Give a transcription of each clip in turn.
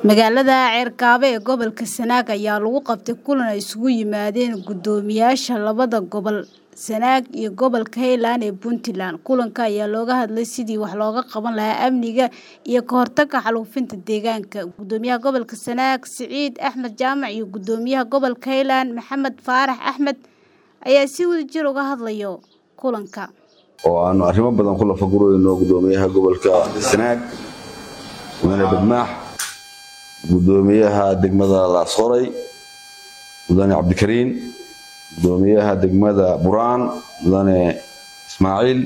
Magaalada Ceerkaabe ee gobolka Sanaag ayaa lagu qabtay kulan ay isugu yimaadeen guddoomiyaasha labada gobol Sanaag iyo gobolka Highland ee Puntland. Kulanka ayaa looga hadlay sidii wax looga qaban lahaa amniga iyo ka hortagga xaalufinta deegaanka. Guddoomiyaha gobolka Sanaag Siciid Axmed Jaamac iyo guddoomiyaha gobolka Highland Maxamed Faarax Axmed ayaa si wadajir uga hadlaya kulanka. oo aanu arrimo badan ku lafagurayno guddoomiyaha gobolka Sanaag mudane Badmaax guddoomiyaha degmada Laasoray mudane Cabdikariin guddoomiyaha degmada Buraan mudane Ismaaciil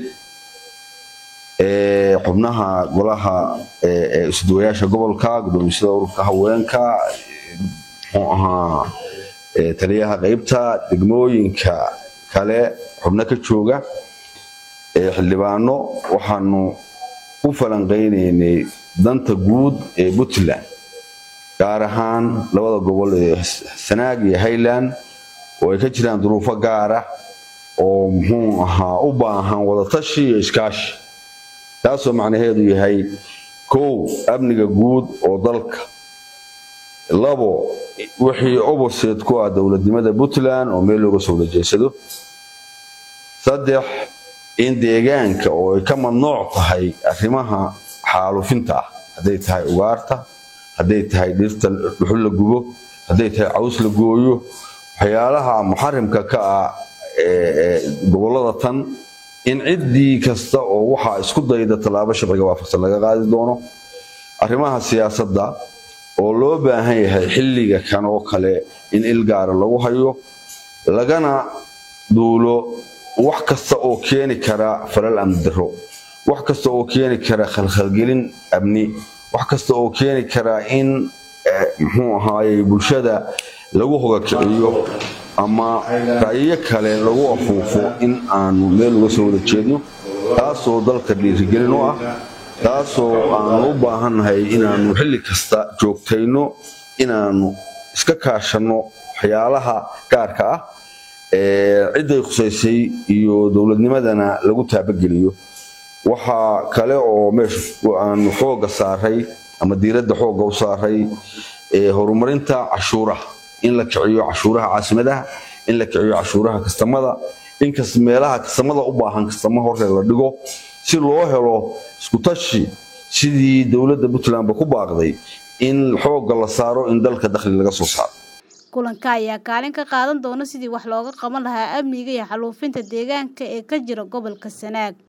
ee xubnaha golaha ee isduwayaasha gobolka guddoomisada ururka haweenka muxuu ahaa ee taliyaha qaybta degmooyinka kale xubno ka jooga ee xildhibaano waxaanu u falanqeynaynay danta guud ee Puntland gaar ahaan labada gobol ee Sanaag iyo Highland oo ay ka jiraan duruufo gaar ah oo muxuu ahaa u baahan wada tashi iyo iskaashi taasoo macnaheedu yahay kow amniga guud oo dalka labo wixii opposite ku ah dowladnimada Puntland oo meel looga soo wajeedsado saddex in deegaanka oo ay ka mamnuuc tahay arrimaha xaalufinta ah hadday tahay ugaarta hadday tahay dhirta dhuxul la gubo hadday tahay caws la gooyo waxyaalaha muxarimka ka ah gobollada tan in ciddii kasta oo waxaa isku dayda tallaabo sharciga waafaqsan laga qaadi doono arrimaha siyaasadda oo loo baahan yahay xilliga kan oo kale in il gaara lagu hayo lagana duulo wax kasta oo keeni kara falal amni darro wax kasta oo keeni kara khalkhalgelin amni wax kasta oo keeni kara in muxuu ahaayey bulshada lagu hogakiciyo ama ra'yiyo kale lagu afuufo in aanu meel uga soo wada jeedno taasoo dalka dhiirigelin u ah taasoo aanu u baahannahay inaanu xilli kasta joogtayno inaanu iska kaashanno waxyaalaha gaarka ah cidday khusaysay iyo dowladnimadana lagu taabageliyo waxaa kale oo meesha aanu xoogga saaray ama diiradda xoogga u saaray horumarinta cashuuraha in la kiciyo cashuuraha caasimadaha in la kiciyo cashuuraha kastamada in meelaha kastamada u baahan kastamo hore la dhigo si loo helo iskutashi sidii dowladda puntlandba ku baaqday in xoogga la saaro in dalka dakhli laga soo saaro kulanka ayaa kaalin ka qaadan doona sidii wax looga qaban lahaa amniga iyo xaalufinta deegaanka ee ka jira gobolka Sanaag